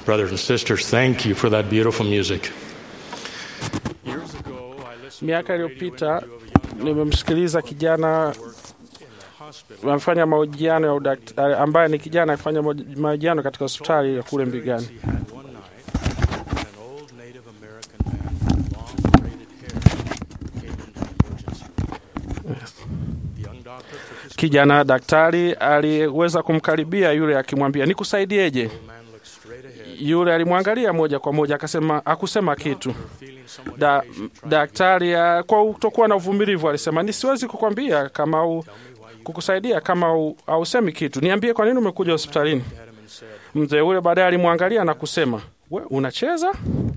Brothers and sisters, thank you for that beautiful music. Miaka iliyopita nimemsikiliza kijana amefanya mahojiano ya udaktari, ambaye ni kijana akifanya mahojiano katika hospitali ya kule Mbigani. Kijana daktari aliweza kumkaribia yule akimwambia, nikusaidieje? Yule alimwangalia moja kwa moja, akasema akusema kitu. Da, daktari ah, kwa kutokuwa na uvumilivu alisema, nisiwezi kukwambia kama u, kukusaidia kama u, hausemi kitu. Niambie kwa nini umekuja hospitalini? Mzee ule baadaye alimwangalia na kusema, we unacheza?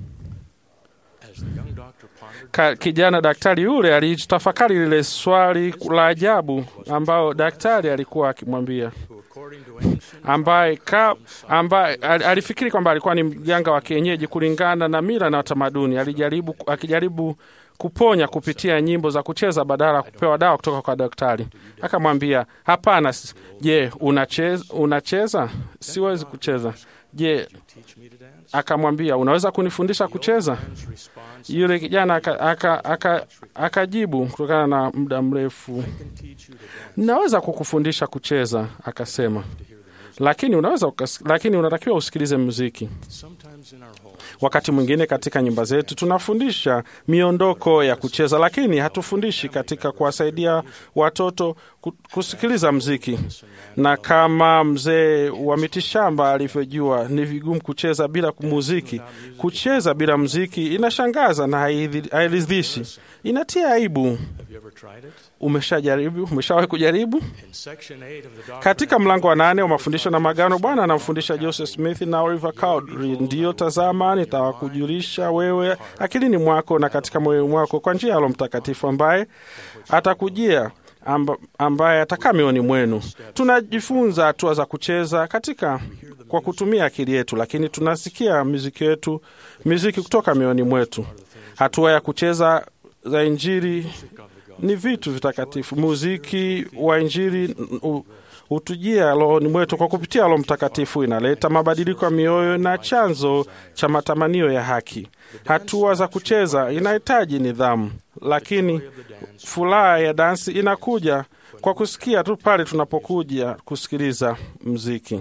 Ka, kijana daktari yule alitafakari lile swali la ajabu ambao daktari alikuwa akimwambia ambaye ka, ambaye al- alifikiri kwamba alikuwa ni mganga wa kienyeji kulingana na mila na tamaduni. Alijaribu akijaribu kuponya kupitia nyimbo za kucheza badala ya kupewa dawa kutoka kwa daktari. Akamwambia, hapana. s- Je, unacheza? Unacheza? Siwezi kucheza. Je, akamwambia unaweza kunifundisha kucheza? Yule kijana akajibu aka, aka, akajibu kutokana na muda mrefu, naweza kukufundisha kucheza, akasema, lakini unaweza ukas, lakini unatakiwa usikilize muziki. Wakati mwingine katika nyumba zetu tunafundisha miondoko ya kucheza, lakini hatufundishi katika kuwasaidia watoto ku- kusikiliza mziki. Na kama mzee wa mitishamba alivyojua, ni vigumu kucheza bila muziki. Kucheza bila mziki inashangaza na haidhi- hairidhishi, inatia aibu. Umeshajaribu? Umeshawahi kujaribu? Katika mlango wa nane wa mafundisho na magano, Bwana anamfundisha Joseph Smith na Oliver Cowdery, ndiyo tazama, nitawakujulisha wewe akilini mwako na katika moyo mwako kwa njia ya Roho Mtakatifu ambaye atakujia amba, ambaye atakaa mioyoni mwenu. Tunajifunza hatua za kucheza katika kwa kutumia akili yetu, lakini tunasikia muziki yetu muziki kutoka mioyoni mwetu. Hatua ya kucheza za Injili ni vitu vitakatifu. Muziki wa Injili u- hutujia rohoni mwetu kwa kupitia Roho Mtakatifu, inaleta mabadiliko ya mioyo na chanzo cha matamanio ya haki. Hatua za kucheza inahitaji nidhamu, lakini furaha ya dansi inakuja kwa kusikia tu pale tunapokuja kusikiliza mziki.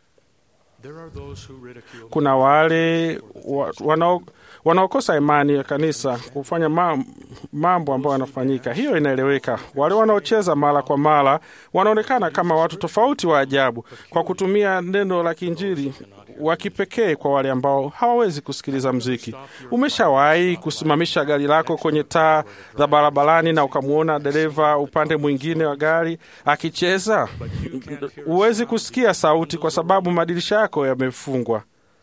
Kuna wale wa, wanao wanaokosa imani ya kanisa kufanya ma- mambo ambayo yanafanyika. Hiyo inaeleweka. Wale wanaocheza mara kwa mara wanaonekana kama watu tofauti wa ajabu kwa kutumia neno la Kiinjili wa kipekee kwa wale ambao hawawezi kusikiliza mziki. Umeshawahi kusimamisha gari lako kwenye taa za barabarani na ukamwona dereva upande mwingine wa gari akicheza? Huwezi kusikia sauti kwa sababu madirisha yako yamefungwa.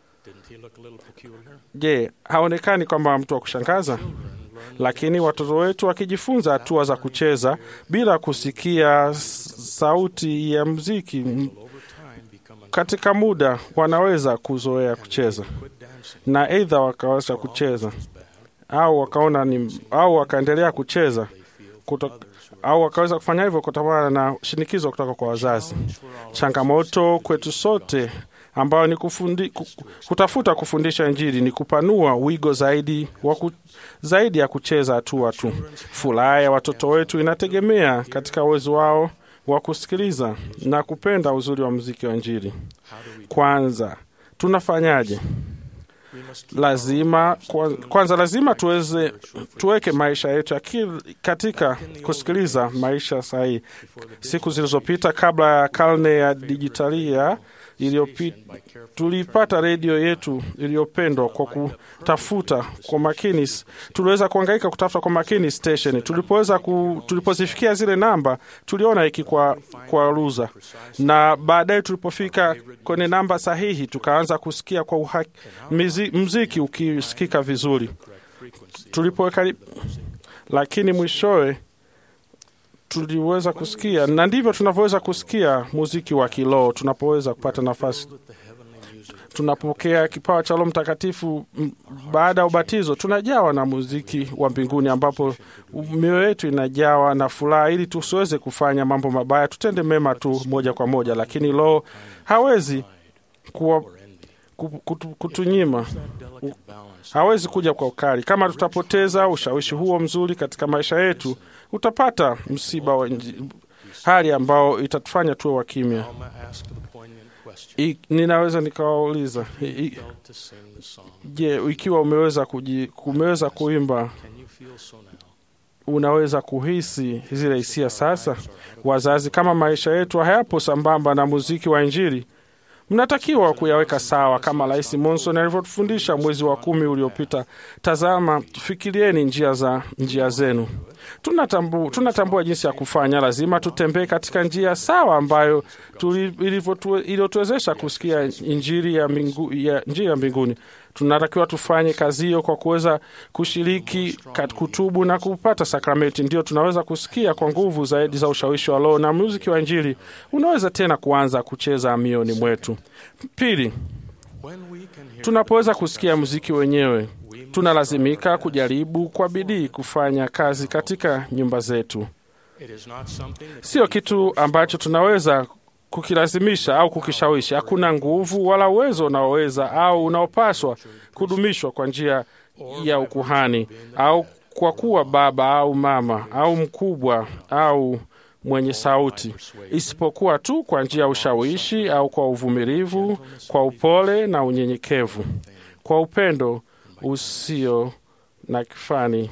Je, haonekani kwamba mtu wa kushangaza? Lakini watoto wetu wakijifunza hatua za kucheza bila kusikia s- sauti ya mziki m- katika muda, wanaweza kuzoea kucheza na aidha wakaweza kucheza au wakaona ni au wakaendelea kucheza kuto, au wakaweza kufanya hivyo kutokana na shinikizo kutoka kwa wazazi. Changamoto kwetu sote ambayo ni kufundi, ku- kutafuta kufundisha Injili ni kupanua wigo zaidi wa ku, zaidi ya kucheza hatua tu. Furaha ya watoto wetu inategemea katika uwezo wao wa kusikiliza na kupenda uzuri wa muziki wa Injili. Kwanza tunafanyaje? lazima kwa- kwanza lazima tuweze tuweke maisha yetu akili katika kusikiliza maisha sahihi. Siku zilizopita kabla ya karne ya dijitalia iliyopita, tuliipata redio yetu iliyopendwa kwa kutafuta kwa makini. Tuliweza kuhangaika kutafuta kwa makini station. Tulipoweza ku, tulipozifikia zile namba, tuliona iki kwa, kwa ruza, na baadaye tulipofika kwenye namba sahihi, tukaanza kusikia kwa uhaki, mizi, mziki ukisikika vizuri tulipoweka, lakini mwishowe tuliweza kusikia, na ndivyo tunavyoweza kusikia muziki wa kiroho tunapoweza kupata nafasi tunapokea kipawa cha Roho Mtakatifu m- baada ya ubatizo, tunajawa na muziki wa mbinguni, ambapo mioyo yetu inajawa na furaha, ili tusiweze kufanya mambo mabaya, tutende mema tu moja kwa moja. Lakini Roho hawezi kuwa, ku- kutu, kutunyima hawezi kuja kwa ukali. Kama tutapoteza ushawishi huo mzuri katika maisha yetu, utapata msiba wa nji- hali ambao itatufanya tuwe wa kimya. I- Ninaweza nikawauliza i- i- je, ikiwa umeweza kuji, umeweza kuimba, unaweza kuhisi zile hisia sasa? Wazazi, kama maisha yetu hayapo sambamba na muziki wa Injili, mnatakiwa kuyaweka sawa kama Rais Monson alivyotufundisha mwezi wa kumi uliopita. Tazama, fikirieni njia za njia zenu. Tunatambu, tunatambua jinsi ya kufanya. Lazima tutembee katika njia sawa ambayo tuli- ilivyotu- iliyotuwezesha kusikia injili ya, mingu, ya njia ya mbinguni. Tunatakiwa tufanye kazi hiyo kwa kuweza kushiriki kat- kutubu na kupata sakramenti, ndio tunaweza kusikia kwa nguvu zaidi za ushawishi wa Roho na muziki wa injili unaweza tena kuanza kucheza mioni mwetu. Pili, tunapoweza kusikia muziki wenyewe, tunalazimika kujaribu kwa bidii kufanya kazi katika nyumba zetu. Sio kitu ambacho tunaweza kukilazimisha au kukishawishi. Hakuna nguvu wala uwezo unaoweza au unaopaswa kudumishwa kwa njia ya ukuhani au kwa kuwa baba au mama au mkubwa au mwenye sauti, isipokuwa tu kwa njia ya ushawishi au kwa uvumilivu, kwa upole na unyenyekevu, kwa upendo usio na kifani.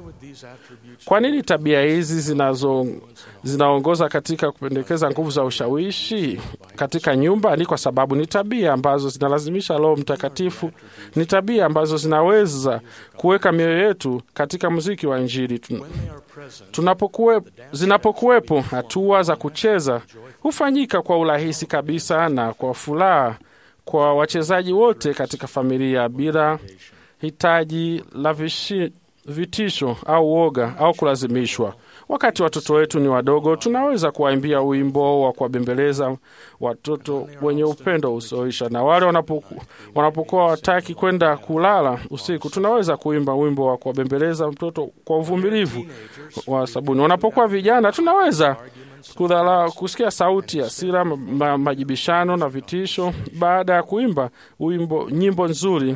Kwa nini tabia hizi zinazo zinaongoza katika kupendekeza nguvu za ushawishi katika nyumba? Ni kwa sababu ni tabia ambazo zinalazimisha Roho Mtakatifu, ni tabia ambazo zinaweza kuweka mioyo yetu katika muziki wa Injili. Tun- Tunapokuwe, zinapokuwepo hatua za kucheza hufanyika kwa urahisi kabisa na kwa furaha kwa wachezaji wote katika familia bila hitaji la vishi, vitisho au woga au kulazimishwa. Wakati watoto wetu ni wadogo, tunaweza kuwaimbia wimbo wa kuwabembeleza watoto wenye upendo usioisha, na wale wanapoku, wanapokuwa wataki kwenda kulala usiku, tunaweza kuimba wimbo wa kuwabembeleza mtoto kwa uvumilivu wa sabuni. Wanapokuwa vijana, tunaweza kudhala, kusikia sauti ya hasira, ma, ma, majibishano na vitisho baada ya kuimba wimbo, nyimbo nzuri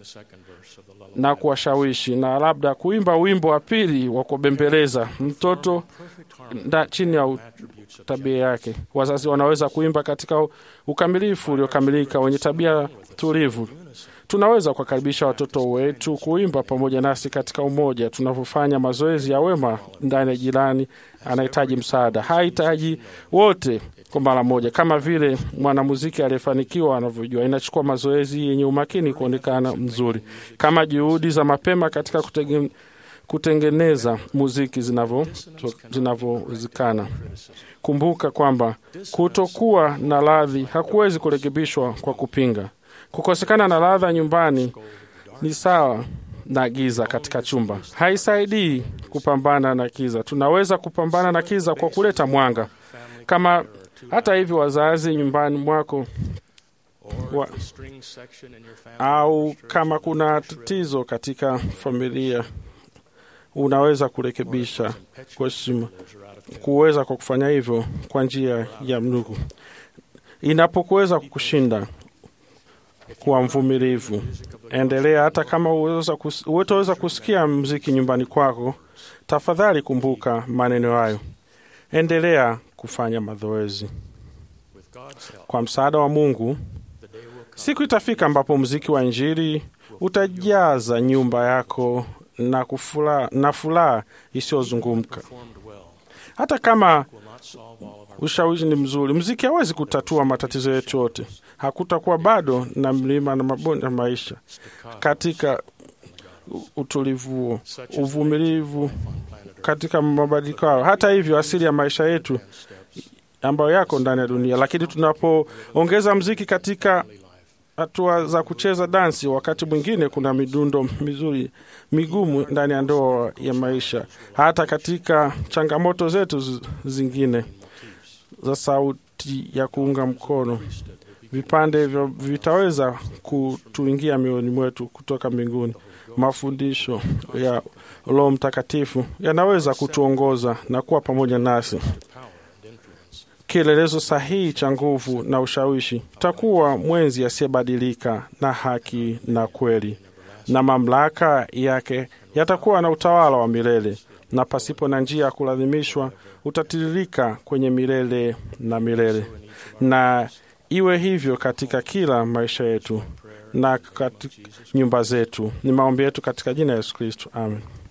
na kuwashawishi na labda kuimba wimbo wa pili wa kubembeleza mtoto nda, chini ya u- tabia yake. Wazazi wanaweza kuimba katika ukamilifu uliokamilika wenye tabia tulivu. Tunaweza kuwakaribisha watoto wetu kuimba pamoja nasi katika umoja, tunavyofanya mazoezi ya wema ndani ya jirani anahitaji msaada. Hahitaji wote kwa mara moja, kama vile mwanamuziki aliyefanikiwa anavyojua. Inachukua mazoezi yenye umakini kuonekana mzuri, kama juhudi za mapema katika kutege, kutengeneza muziki zinavyo- zinavyowezekana. Kumbuka kwamba kutokuwa na radhi hakuwezi kurekebishwa kwa kupinga. Kukosekana na ladha nyumbani ni sawa na giza katika chumba, haisaidii kupambana na kiza. Tunaweza kupambana na kiza kwa kuleta mwanga. Kama hata hivyo, wazazi nyumbani mwako wa, au kama kuna tatizo katika familia, unaweza kurekebisha kwa heshima, kuweza kwa kufanya hivyo kwa njia ya mnugu. Inapokuweza kukushinda kuwa mvumilivu, endelea. Hata kama hutaweza kusikia mziki nyumbani kwako, tafadhali kumbuka maneno hayo. Endelea kufanya mazoezi. Kwa msaada wa Mungu, siku itafika ambapo mziki wa Injili utajaza nyumba yako na kufula, na furaha isiyozungumka. Hata kama ushawishi ni mzuri, mziki hawezi kutatua matatizo yetu yote. Hakutakuwa bado na mlima na mabonde ya maisha katika utulivu huo, uvumilivu katika mabadiliko hayo. Hata hivyo, asili ya maisha yetu ambayo yako ndani ya dunia, lakini tunapoongeza mziki katika hatua za kucheza dansi, wakati mwingine kuna midundo mizuri migumu ndani ya ndoa ya maisha, hata katika changamoto zetu zingine za sauti ya kuunga mkono vipande hivyo vitaweza kutuingia mioyoni mwetu kutoka mbinguni. Mafundisho ya Roho Mtakatifu yanaweza kutuongoza na kuwa pamoja nasi kielelezo sahihi cha nguvu na ushawishi. Tutakuwa mwenzi asiyebadilika na haki na kweli, na mamlaka yake yatakuwa na utawala wa milele, na pasipo na njia ya kulazimishwa utatiririka kwenye milele na milele. Na iwe hivyo katika kila maisha yetu na katika nyumba zetu. Ni maombi yetu katika jina la Yesu Kristo, amen.